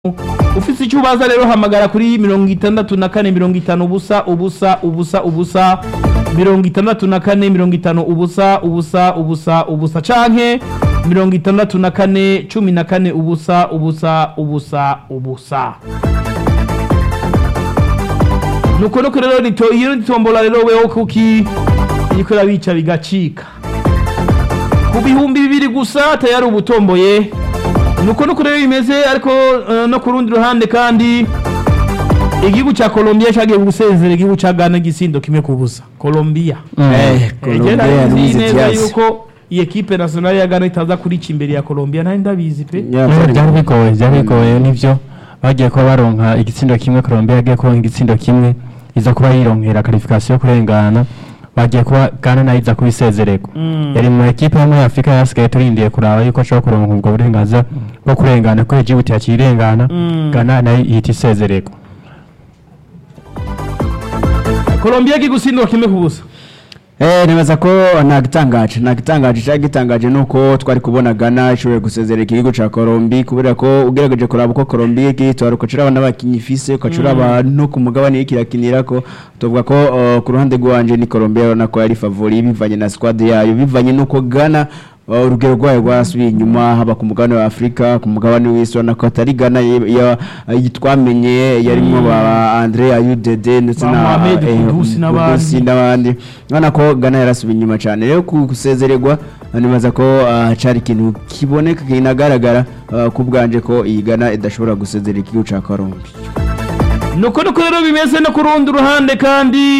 ufite icyo ubaza rero hamagara kuri mirongo itandatu na kane mirongo itanu ubusa ubusa ubusa ubusa mirongo itandatu na kane mirongo itanu ubusa ubusa ubusa ubusa canke mirongo itandatu na kane cumi na kane ubusa ubusa ubusa ubusa nuko nuko rero nito iyo nitombola rero weho kuki iriko irabica bigacika ku bihumbi bibiri gusa tayari ubutomboye nuko nuko rero bimeze ariko eh, no ku rundi ruhande kandi igihugu cya Colombia cyagiye gusezera igihugu cya Ghana gisindo kimwe ku busa Colombia Eh, Colombia Egera nzi yarize neza Diaz. yuko iyi ekipe nationale ya Ghana itaza kurica imbere ya Colombia nta ndabizi pe Yeah, byari bigoye byari bigoye nivyo bagiye kuba baronka igitsindo kimwe Colombia yagiye kuronka igitsindo kimwe iza kuba yironkera qualification yo kurengana bagiye kuba Ghana nayo iza kubisezererwa yari mu ekipe yo muri Afrika yasigaye turindiye kuraba yuko ashobora kuronka ubwo burenganzira bwo kurengana ko Djibouti yakirengana Mm. Ghana nayo ihita isezererwa Colombia igiye gutsindwa kimwe ku busa Eh, nibaza ko nagitangaje nagitangaje cyangwa gitangaje nuko twari kubona Ghana ishoboye gusezerera igihugu ca Colombia kubera ko ugerageje kuraba uko Colombia igitwara ukacura abana bakinyi ifise ukacura abantu ku mugabane y'ikirakinirako tuvuga ko uh, ku ruhande rwanje ni Colombia urabona ko yari favori bivanye na squad yayo bivanye nuko Ghana uh, urugero rwayo rwasubiye inyuma haba ku mugabane wa Afrika ku mugabane w'isi urabona ko atari Ghana ye- ya- yitwamenye yarimo ba Andre Ayudede ndetse Ba na Mohamed eh, Kudus n'abandi. Kudus n'abandi urabona ko Ghana yarasubiye inyuma cyane rero ku gusezererwa nibaza ko ah, cari ikintu kiboneka kinagaragara ah, ku bwanje ko iyi Ghana idashobora gusezerera igihugu ca Colombia nuko nuko rero bimeze no ku rundi ruhande kandi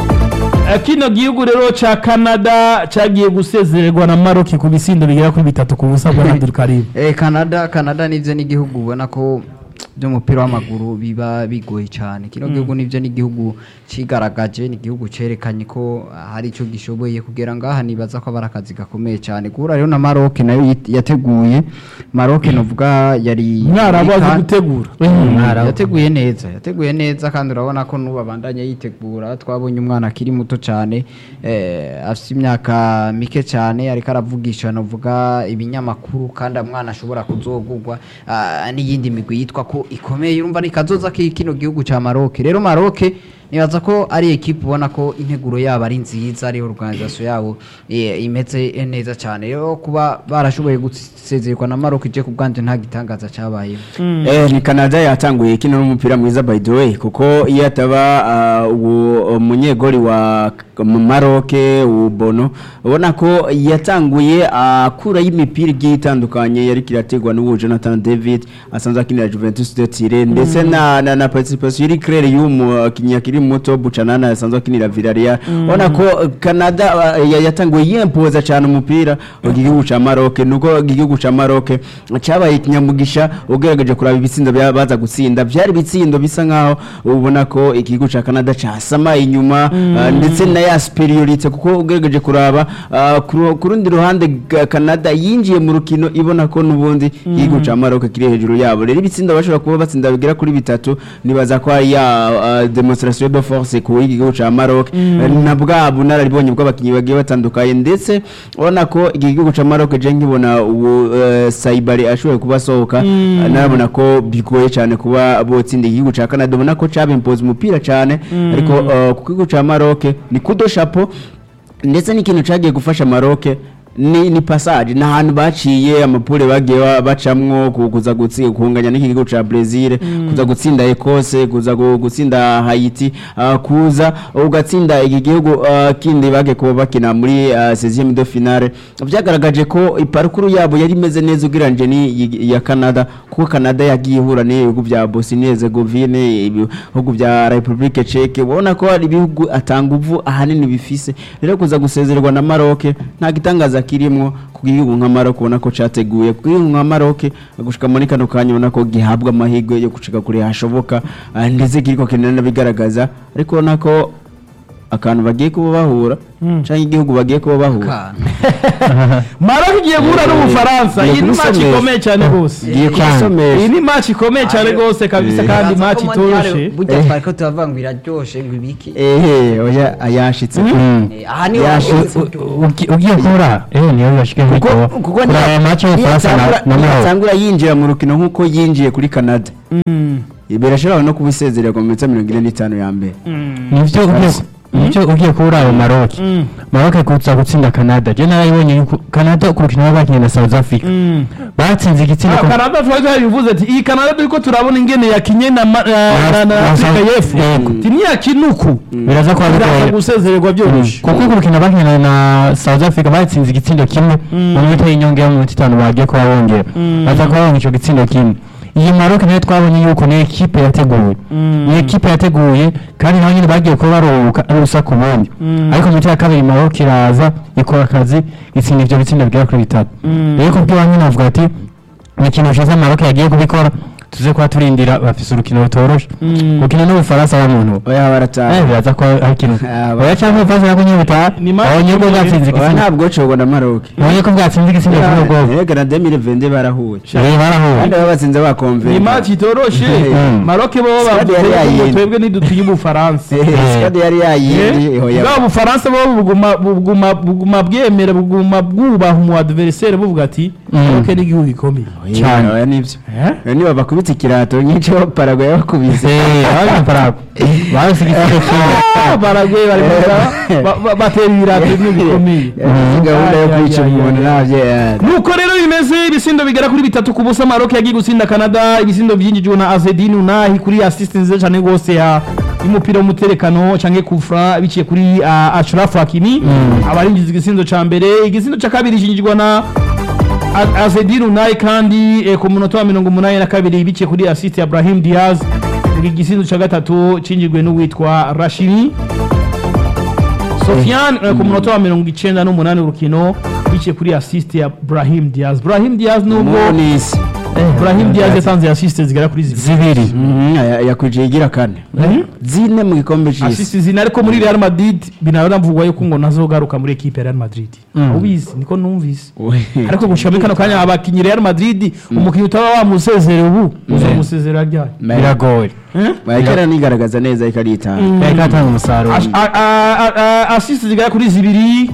eh, kino gihugu rero ca Canada cyagiye gusezererwa na Maroc ku bisindo bigera kuri bitatu ku busa bwa Abdul Karim Eh, Canada Canada nivyo n'igihugu ubona ko by'umupira w'amaguru biba bigoye cyane kino gihugu nivyo n'igihugu cigaragaje ni igihugu cerekanye ko hari ico gishoboye kugera ngaha nibaza ko abari akazi gakomeye cyane guhura rero na Maroc nayo yit- yateguye Maroc novuga yari mwarabu azi Ka- gutegura yateguye neza yateguye neza kandi urabona ko n'ubu abandanya yitegura twabonye umwana akiri muto cyane eh, afite imyaka mike cyane ariko aravugisha navuga ibinyamakuru kandi umwana ashobora kuzogurwa ah, n'iyindi migwi yitwa ko ikomeye urumva ni kazoza ki kino gihugu cya Maroc rero Maroc nibaza ko ari ekipe ubona ko integuro yabo ari nziza ari organisation yabo eh, imeze neza cyane rero kuba barashoboye gusezererwa na Maroc je ku bwanje nta gitangaza cyabayeho Eh, ni Canada yatanguye kino n'umupira mwiza by the way kuko iyo ataba ah, uwo munyegori wa K- Maroc ubono ubona ko yatanguye akura y'imipira igiye itandukanye yari kirategwa n'uwo Jonathan David asanzwe akinira Juventus de Turin ndetse na na, na participation iri claire y'umukinnyi akiri muto Buchanana asanzwe akinira Villarreal ubona ko eh, Canada ah, ya- yatanguye yempoza cyane umupira igihugu ca Maroc nuko igihugu ca Maroc cyabaye kinyamugisha ugerageje kuraba ibitsindo bya- baza gutsinda byari ibitsindo bisa nkaho ubona ko igihugu ca Canada casama inyuma ah, ndetse na ya superiorite kuko ugerageje kuraba ah, ku ru- ku rundi ruhande ga- Canada yinjiye mu rukino ibona ko nubundi igihugu ca Maroc kiri hejuru yabo rero ibitsindo bashobora kuba batsinda bigera kuri bitatu nibaza ko ari ya ah, demonstration de force ku igihugu ca Maroc na bwa bunararibonye bw'abakinnyi bagiye batandukanye ndetse ubona ko igihugu ca Maroc je nkibona ubu eh, Saibari ashoboye kuba asohoka narabona ko bigoye cyane kuba botsinda igihugu ca Canada ubona ko cabimpoza umupira cyane ariko eh, ku gihugu ca Maroc ni kudo chapeau ndetse n'ikintu cagiye gufasha Maroc ni ni passage na hantu baciye amapure bagiye ba- bacamwo ku- kuza gutsinda kunganya n'igihugu ca Brazil kuza gutsinda Ecosse kuza gu- gutsinda Haiti ah, kuza ugatsinda iki gihugu ah, kindi bagiye kuba bakina muri ah, 16e de finale byagaragaje ko iparukuru yabo yari imeze neza ugereranyije ni ya Canada kuko Canada yagiye ihura n'ibihugu bya Bosnia Herzegovine ibihugu bya Republique Czech ubona ko ari ibihugu atanga uvu ahanini bifise rero kuza gusezererwa na Maroc nta gitangaza kirimwo ku gihugu nka Maroc ubona ko categuye ku gihugu nka Maroc gushika muri kano kanya ubona ko gihabwa amahirwe yo gushika kure hashoboka ah, ndetse kiriko kinana bigaragaza ariko ubona ko akantu bagiye kuba bahura cyangwa igihugu bagiye kuba bahura Kana. maroc igiye guhura n'ubufaransa iyi ni match kubisomesha. ikomeye cyane rwose igiye iyi kubisomesha ni match ikomeye cyane rwose kabisa Eh. kandi Uraza match ko Mondial itoroshe burya Eh. twari ko turavuga ngo iraryoshe ngo ibiki ehe oya yashitse Eh, aha niho Yashitse. hageze ugiye kubura eh niyo bashike kuko kwitoba kuko kuraba match y'ubufaransa na na Maroc niyatangura yinjira mu rukino nk'uko yinjiye kuri canada birashobora no kuba isezerera ku minota mirongo ine n'itanu ya mbere nivyo ugiye nivyo ugiye kubura abo Maroc Maroc kuza gutsinda Canada je narayibonye yuko Canada ku rukino bakinnye na South Africa batsinze igitsina Ah, ku- Canada twari twabivuze ati iyi Canada turiko turabona ingene yakinye na ma- na- na- na na- Afrika na- y'Epfo Yego. ti ntiyakinuku biraza kuba biraza bigoye gusezererwa byoroshye kuko ku rukino bakinnye na South Africa batsinze igitsindo kimwe mu minota y'inyongera mu minota itanu bagiye kuba bongera baza kuba babonye ico gitsindo kimwe iyi Maroc nayo twabonye yuko ni ekipe yateguye ni ekipe yateguye kandi nabo nyine bagiye kuba baruhuka ari urusaku ubundi ariko mu minota ya kabiri Maroc iraza ikora akazi itsinda ivyo bitsindo bigera kuri bitatu rero kubw'iwanyu navuga ati imikino ishize Maroc yagiye kubikora tuze kuba turindira bafise urukino rutoroshe gukina n'ubufaransa wa muntu oya Eh, barataha biraza ko ari ikintu Ah, oya cyangwa ubufaransa nako nyine butaha Ni match abonye ko ikomeye. bwatsinze oya igitsina ntabwo cogwa na maroke abonye ko bwatsinze igitsina cy'ubwoko ega na demire vende barahuye rero barahuye kandi baba batsinze ni bakomvera match itoroshe Mm. Maroc bo Stade yari bavuze ngo yayindi. twebwe ntidutinye ubufaransa sikadi yari yayindi hoya bwa bufaransa bo buguma buguma buguma bwemera buguma bwubaha umu adversaire buvuga ati Maroc ni igihugu gikomeye cyane oya nivyo Eh? niba bakubita ikirato nyinshi parago yabakubise abanye parago bahise igitsina kimwe Ah, Paraguay bari mu- ba- ba- batera ibirato bimwe bikomeye gahunda yo Ay, ay, kwica ay, umuntu ay. navyo nuko rero bimeze ibisindo bigera kuri bitatu ku busa Maroc yagiye gutsinda Canada ibisindo byinjijwe na Azedine Unahi kuri assist nziza cyane rwose ya y'umupira w'umuterekano canke kufra biciye kuri uh, Ashraf Hakimi abarinjiza igisindo ca mbere igisindo ca kabiri cinjijwe na A- Azedine Unahi kandi eh, ku munota wa mirongo umunani na kabiri biciye kuri assist ya Brahim Diaz igisindo ca gatatu cinjijwe n'uwitwa Rashidi Sofiane eh, ku munota wa mirongo icenda n'umunani urukino biciye kuri assist ya Brahim Diaz Brahim Diaz nubwo umunisi Brahim Diaz yatanze assist zigera kuri zibiri zibiri yakwijiye igira kane zine mu gikombe c'isi assist zina ariko muri Real Madrid binabona mvugwa yuko ngo nazogaruka muri equipe ya Real Madrid ubizi niko numvise ariko gushika muri kano kanya abakinyi Real Madrid umukinyi utaba wamusezerera ubu uzamusezerera ryari biragoye bayikera nigaragaza neza ikaritanga yari katanga umusaruro Ash- a- a- a- a- assist zigera kuri zibiri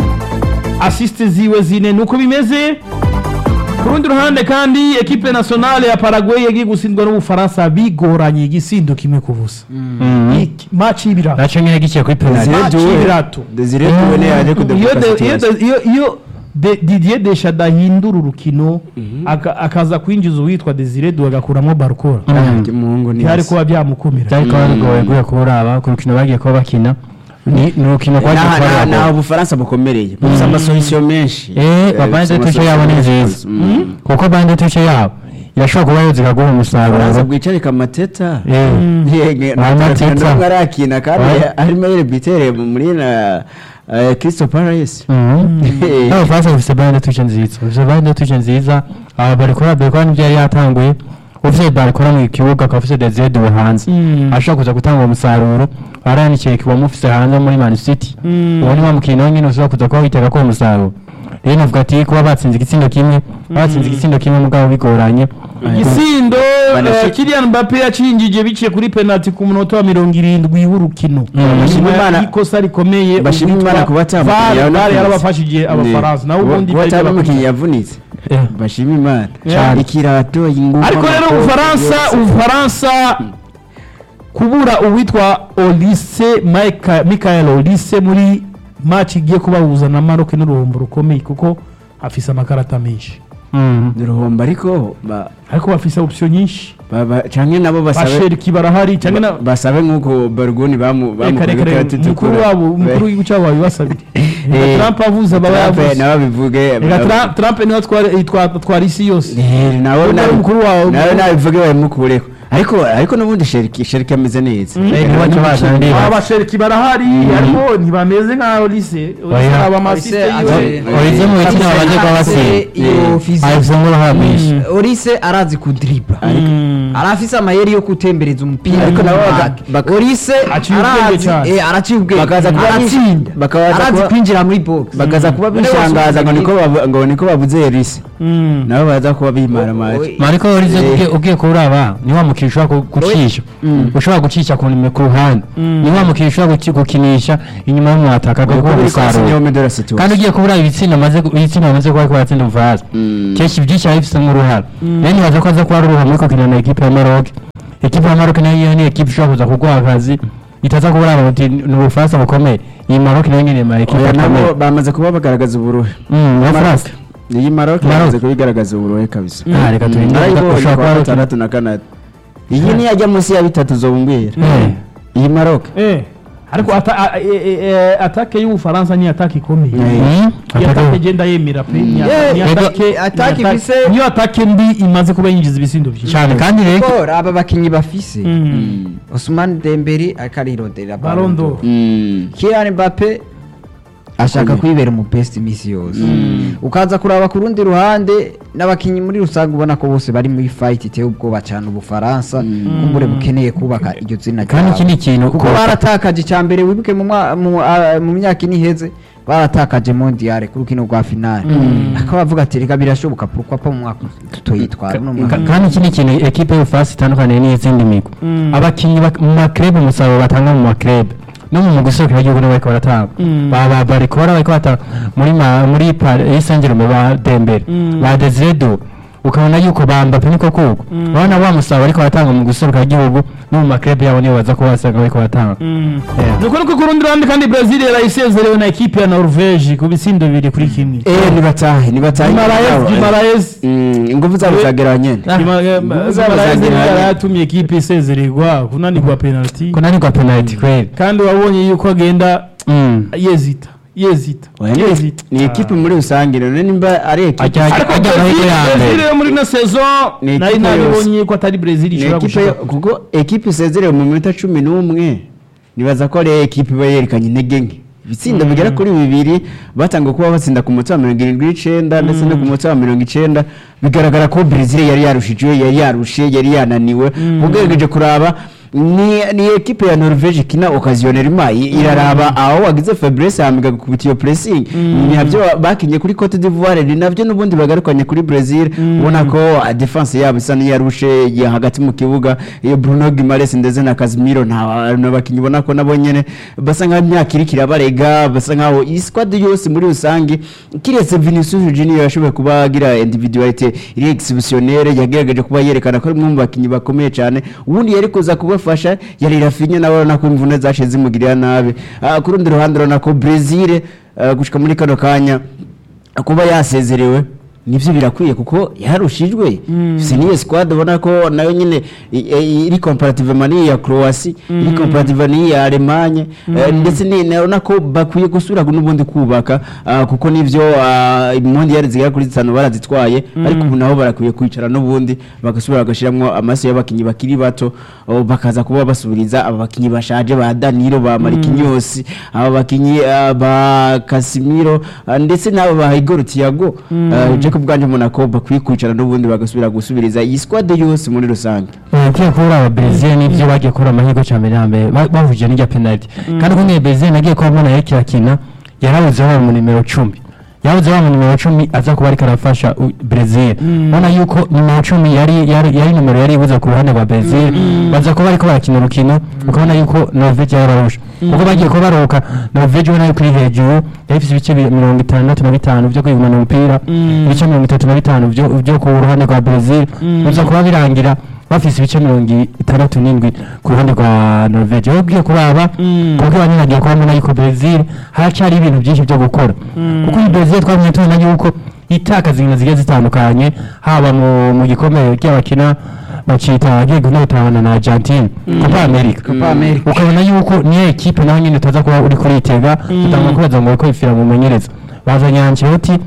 assist ziwe zine nuko bimeze ku rundi ruhande kandi ekipe nationale ya Paraguay yagiye gutsindwa n'ubufaransa bigoranye igisindo kimwe ku busa Iki- match y'ibirato naco nyine giciye kuri penalty Desire match Doué. y'ibirato Desire Doué niyo yaje iyo kudebuka de- iyo situation. de- iyo- iyo de- Didier Deschamps adahindura urukino aka- akaza kwinjiza uwitwa Desire Doué agakuramo Barcola Ah, umuhungu ni byari hasi. kuba byamukumira byari kuba bigoye guye kuraba ku rukino bagiye kuba bakina ni ni urukino rwagiye Naha- kuba naha- naho biragoye ubufaransa bukomereye bufite amasolisiyo menshi eh babande tuce yabo ni nziza kuko bande tuce yabo irashobora kuba yoza ikaguha ubufaransa umusaruro bwicarika amateta Eh. yenge Nta mateta. n'umwe arakina kandi Oya. harimo ere bitere muri na eh, Crystal Palace Eh. abafaransa bafise bande tuce nziza bafise bande tuce nziza aba barikora barikora n'ibyo yari yatanguye ufise barikora mu kibuga akaba ufise Desire Doué hanze ashobora kuza gutanga umusaruro aranikiye kiba mufise hanze muri Man City uwo ni wa mukino nyine ushobora kuza kuba witega ko umusaruro rero navuga ati kuba batsinze igitsindo kimwe batsinze igitsindo kimwe mugabo bigoranye igisindo Banashi- eh, Kylian Mbappe yacinjije biciye kuri penalty ku munota wa mirongo irindwi w'urukino Bashima Nyuma Imana- y'ikosa rikomeye bashima uwitwa Imana kuba atamukinnyi VAR yabona VAR kwezi. yarabafashije abafaransa nawe Kuba- ubundi kuba bari atari umukinnyi bakurikiye. yavunitse Eh. bashima imana Cyane. ikirato ingufu ariko rero amakoti ubufaransa yose. ubufaransa kubura uwitwa Olise Michael- Michael Olise muri match igiye kubahuza na Maroc n'uruhombo rukomeye kuko afise amakarata menshi uruhombo ariko ba- ariko bafise option nyinshi ba- ba- canke nabo basabe basheriki barahari cyangwa na basabe nk'uko barugoni bamu reka reka reka umukuru wabo umukuru w'igihugu cyabo babibasabire Eh, Trump avuze baba yavuze nabo bivuge reka Trump- Trump niwe atwara itwa- atwara isi yose Eh, nawe Umukuru nabi- mukuru wawe- nawe nabivuge babimukureho ariko ariko n'ubundi sheriki sheriki ameze neza Eh, ntibace bazana aba basheriki barahari ariko ntibameze nka Olise Olise Oya. aba masiste yiwe Olize mu biti babanze kuba basiye iyo physique. ahise nk'uruhara rwinshi Orise arazi kudriba Mm. arafise amayeri yo gutembereza umupira Ariko nabo Ah, baga- baka- Orise Aciye ubwenge arazi cyane. eh, araciye ubwenge Bakaza kuba aratsinda bakaza arazi kuba- kwinjira muri box bakaza kuba None bishangaza ngo bose niko babu- ngo niko babuze Elise Mm. nabo baza kuba bimara amazi Oy. mariko urize ugiye ugiye kuraba ni wa mukino ushobora ku- gucisha ushobora gucisha ku nime- ku ruhande ni wa mukino ushobora guki- gukinisha inyuma y'umwataka kuko agakora biri kwasi umusaruro niyo medora kandi situation ugiye kubura ibitsina amaze ibitsina amaze kuba ariko baratsinda ubufaransa Mm. kenshi byinshi biba bifite nk'uruhara rero nibaza ko aza kuba ari uruhara muri kukina na ekipe ya maroc ekipe ya maroc nayo ni ekipe ishobora kuza kuguha akazi itaza kubura uti ni ubufaransa bukomeye iyi maroc nayo nyine ma ekipe Oya, nabo akomeye bamaze kuba bagaragaza uburuhe Mm, ya France iyi Maroc Maroc. bamaze kubigaragaza uburuhe kabisa Ah, reka turinde narayibonye ushobora kuba kwa ari gatandatu na kanatu iyi niyajya munsi ya bitatu zobumbwira Eh. iyi Maroc Eh, ariko ata- a- e- e- e- atake y'ubufaransa ni atake ikomeye Mm. Mm, iyo atake ataka- genda yemera pe ni Yeah, ata- ni ego- atake atake ni atake- ifise- niyo atake mbi imaze kuba yinjiza ibisindo byinshi cyane kandi rero Or, aba bakinyi bafise Mm. Ousmane Dembele ariko arirodera Ballon d'Or. Mm. Kylian Mbappe ashaka kwibera umu best imisi yose ukaza kuraba ku rundi ruhande n'abakinyi muri rusange ubona ko bose bari muri fight iteye ubwoba cyane ubufaransa kumbure bukeneye kubaka iryo zina kandi ryabo. ikindi kintu kuko ko- baratakaje icya mbere wibuke mu mwa- mu a- mu myaka ine iheze baratakaje mondiale ku rukino rwa finale akaba bavuga ati reka birashoboka pourquoi pas mu mwaka tutoyitwara uno mwaka Ka- kandi ikindi kintu ekipe y'ubufaransa itandukaniye n'izindi migwi abakinnyi bak- mu makrebe umusaruro batanga mu makrebe no mu guserukira igihugu nabo bariko baratanga Ba- ba- bariko bara bariko batanga muri ma- muri Paris Saint-Germain ba Dembele ba Desire Doué ukabona yuko ba Mbappé niko kuko urabona wa musaruro bariko baratanga mu guserukira igihugu no mu makrebe yabo nibo baza kuba basanga bariko baratanga Yeah. nuko nuko ku rundi ruhande kandi Brazil yarayisezerewe na ekipe ya Norvege ku bisindo bibiri kuri kimwe eh nibatahe nibatahe Gimaraes Gimaraes Mm, ingufu zabo zagera nyene Gimaraes zagira- yari yatumye ekipe isezererwa kunanirwa penalty kunanirwa penalty kweli kandi wabonye yuko agenda Mm. yezita yezita Oya, ni- yezita ni ekipe muri rusange none nimba ari ekipe Ajya- ariko ajya amahirwe ya Brazil mbere. Brazil muri ino saison Ni nari ekipe nabibonye ko atari Brazil ni ishobora ekipe gushaka kuko ekipe isezerewe mu minota cumi n'umwe nibaza ko ari ekipe iba yerekanye intege nke ibitsinda bigera kuri bibiri batanga kuba batsinda ku munota wa mirongo irindwi n'icenda ndetse no ku munota wa mirongo icenda bigaragara ko Brazil yari yarushijwe yari yarushe yari yananiwe ugerageje kuraba ni ni ekipe ya Norvege ikina occasionellement i- iraraba aho wagize faiblesse hamiga gukubita iyo pressing ni nabyo bakinye kuri Cote d'Ivoire ni nabyo n'ubundi bagarukanye kuri Brazil ubona ko ah, defense yabo isa n'iyarushe ya hagati mu kibuga iyo Bruno Guimaraes ndetse na Casemiro nta n'abakinyi ubona ko nabo nyene basa nkaho imyaka iri kirabarega basa nkaho iyi squad yose muri rusange kiretse Vinicius Junior yashoboye kuba agira individualite iri exceptionnelle yagerageje kuba yerekana ko ari umwe mu bakinyi bakomeye cyane ubundi yari kuza kubafasha yari Rafinha nawe urabona ko imvune zaciye zimugirira nabi Ah, ku rundi ruhande urabona ko Brazil ah, gushika muri kano kanya kuba yasezerewe nibyo birakwiye kuko yarushijwe si niyo squad ubona ko nayo nyine i- i- iri comparative mani ya Croatia iri comparative ni ya Allemagne eh, ndetse ni nabona ko bakwiye gusubira n'ubundi kubaka ah, kuko nivyo ah, impondi yari zigera kuri zitanu barazitwaye ariko ubu nabo barakwiye kwicara n'ubundi bagasubira bagashiramwo amaso y'abakinyi bakiri bato oh, bakaza kuba basubiriza aba bakinyi bashaje ba Danilo ba Marquinhos aba bakinyi ah, ba Casemiro ah, ndetse n'aba ba Igor Thiago ah, Jacob bwanje Monaco bakwiye kwicara n'ubundi bagasubira gusubiriza iyi squad yose muri rusange ugiye kubura aba Brazil nibyo bagiye kubura amahirwe cya mbere ya mbere ba- bahuje n'irya penalty kandi kumwe Brazil nagiye kuba mbona yari kirakina yarabuze wa mu nimero 10 yabuze wa mu nimero 10 aza kuba ariko arafasha u- Brazil ubona yuko nimero 10 yari yari yari nimero yari ibuze ku ruhande rwa Brazil baza kuba ariko barakina urukino ukabona yuko Norvege yararusha kuko bagiye kuba baruhuka Norvege ubona yuko iri hejuru yari ifite ibice bi- mirongo itandatu na bitanu byo kwigumana umupira ibice mirongo itatu na bitanu byo byo ku ruhande rwa Brazil biza kuba birangira bafise ibice mirongo itandatu n'indwi ku ruhande rwa Norvege aho ugiye kuraba kuko banyiragiye kuba mbona yuko Brazil haracyari ibintu byinshi byo gukora kuko iyi Brazil twamenye tubona yuko itakaza inkino zigiye zitandukanye haba mu mu gikombe cy'abakina bacita agiye gunotana na Argentine Copa America Copa America. ukabona yuko niyo ekipe naho nyine utaza kuba uri kuritega utanga kubaza ngo ko ifira mu menyereza bazanye Ancelotti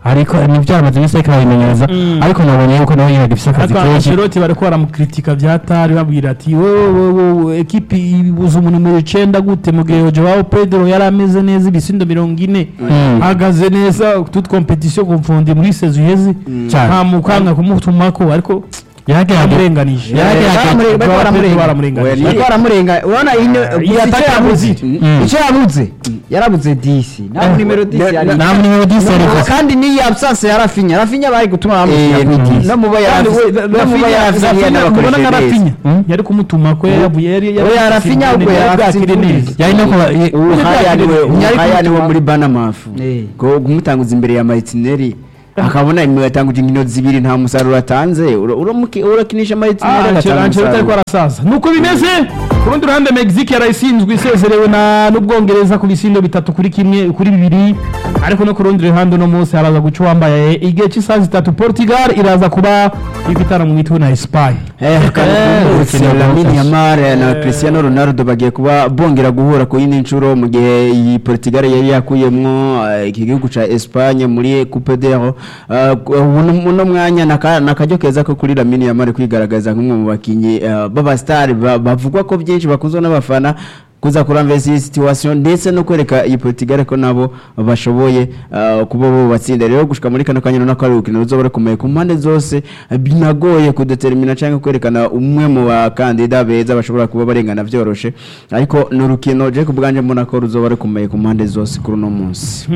ariko nibyo amaze iminsi ariko arabimenyereza ariko nabonye yuko nawe nyine agifise akazi ariko kenshi Ancelotti bariko baramukritika vyatari babwira ati wowe wowe wowe ekipi ibuza umuntu numero icenda gute mu gihe Joao Pedro yari ameze neza ibisindo mirongo ine Mm. ahagaze neza toute competition confonde muri saison iheze Cyane. nta mukanga kumutumako ariko yaragerageza yamurenganije Yaragerageza. Bariko baramurenga. baramurenganije bariko baramurenga urabona ino iyi icyo ataka yabuze yabuze. Mm. icyo yabuze yarabuze disi nta nimero disi yari nta nimero disi yari No, gusa. kandi n'iyi absence ya Rafinha Rafinha bari gutuma Eh, bamushyira ni ku disi. disi no muba Kandi we- yarafinye no muba Rafinha- yarafinye Rafinha n'abakoresha mubona nka neza. Rafinha Mm. yari kumutuma ko yavuye yari yari Oya, Rafinha ahubwo yari yarafise bwakire imvune. neza yari no kuba ye- uhaya niwe Yari uhaya niwe kumutuma- muri banamafu Eh. ko kumutanguza imbere ya maritineri akabona yatanguje inkino zibiri nta musaruro atanze ura- uramuki- urakinisha maritineri agatanga Ancelotti ariko umusaruro arasaza nuko bimeze ku rundi ruhande Mexique yarayisinzwe isezerewe na n'ubwongereza ku bisindo bitatu kuri kimwe kuri bibiri ariko no ku rundi ruhande uno munsi haraza guca uwambaye igihe cy'isaha zitatu Portugal iraza kuba ifitana mu mitwe na Espagne Eh, kandi Eh, kumbutse urukino Lamine rwafashe. Yamal na Cristiano Ronaldo bagiye kuba bongera guhura ku yindi nshuro mu gihe iyi Portugal yari yakuyemwo eh, iki gihugu ca Espagne muri Coupe d'Euro Eh, ku- uno uno mwanya naka- nakaryo keza ko kuri Lamine Yamal kwigaragaza nk'umwe mu bakinyi eh, b'aba star ba- bavugwa ko byinshi bakuzwa n'abafana kuza kuramvesa iyi situation ndetse no kwereka iyi Portugal ko nabo bashoboye uh, kuba bo batsinda rero gushika muri kano kanya no kari urukino ruzoba rukomeye ku mpande zose eh, binagoye kudetermina cyangwa kwerekana umwe mu bakandida beza bashobora kuba barengana byoroshe ariko ni urukino je kubwanje mbona ko ruzoba rukomeye ku mpande zose kuri uno munsi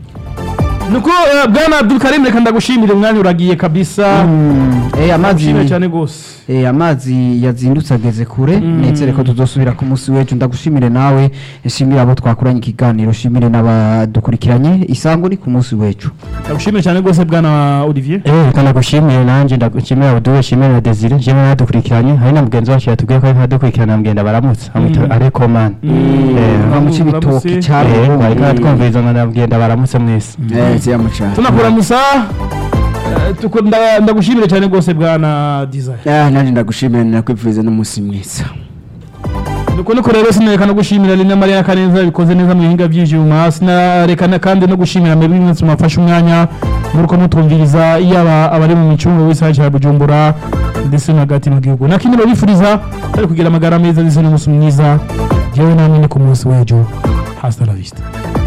nuko eh, bwana Abdul Karim reka ndagushimire umwanya uragiye kabisa eh amazi Ndagushimiye cyane gose Eh, amazi yazindutse ageze kure nizere ko tuzosubira ku munsi w'ejo ndagushimire nawe nshimire abo twakoranye ikiganiro nshimire n'abadukurikiranye isango ni ku munsi w'ejo ndagushimire cyane gose bwana Olivier Eh, reka ndagushimiye nanjye ndagushimira Abdul shimira na Desire njyewe nadukurikiranye hari na mugenzi wacu yatubwiye ko ariko adukurikirana mugenda baramutse amwita Mm. ariko man Eh, bamuca Uramutse. ibitoki cyane eh, bariko baratwumviriza ngo ndabwenda baramutse mwese eh siyamuca tunakuramusa eh, tuko- nda- ndagushimire cyane gose bwana Desire ah nanje ndagushimira nakwipfuza n'umunsi mwiza nuko nuko rero sinareka no gushimira Lina Maria Kaneza bikoze neza mu bihinga by'ivyuma sinareka na kandi no gushimira mwebwe mwese mwafashe umwanya muri ko mutumviriza yaba abari mu micungo w'isaha cya Bujumbura ndetse no hagati mu gihugu nakindi babifuriza bari kugira amagara meza ndetse n'umunsi mwiza jewe namwe ni ku munsi w'ejo hasta la vista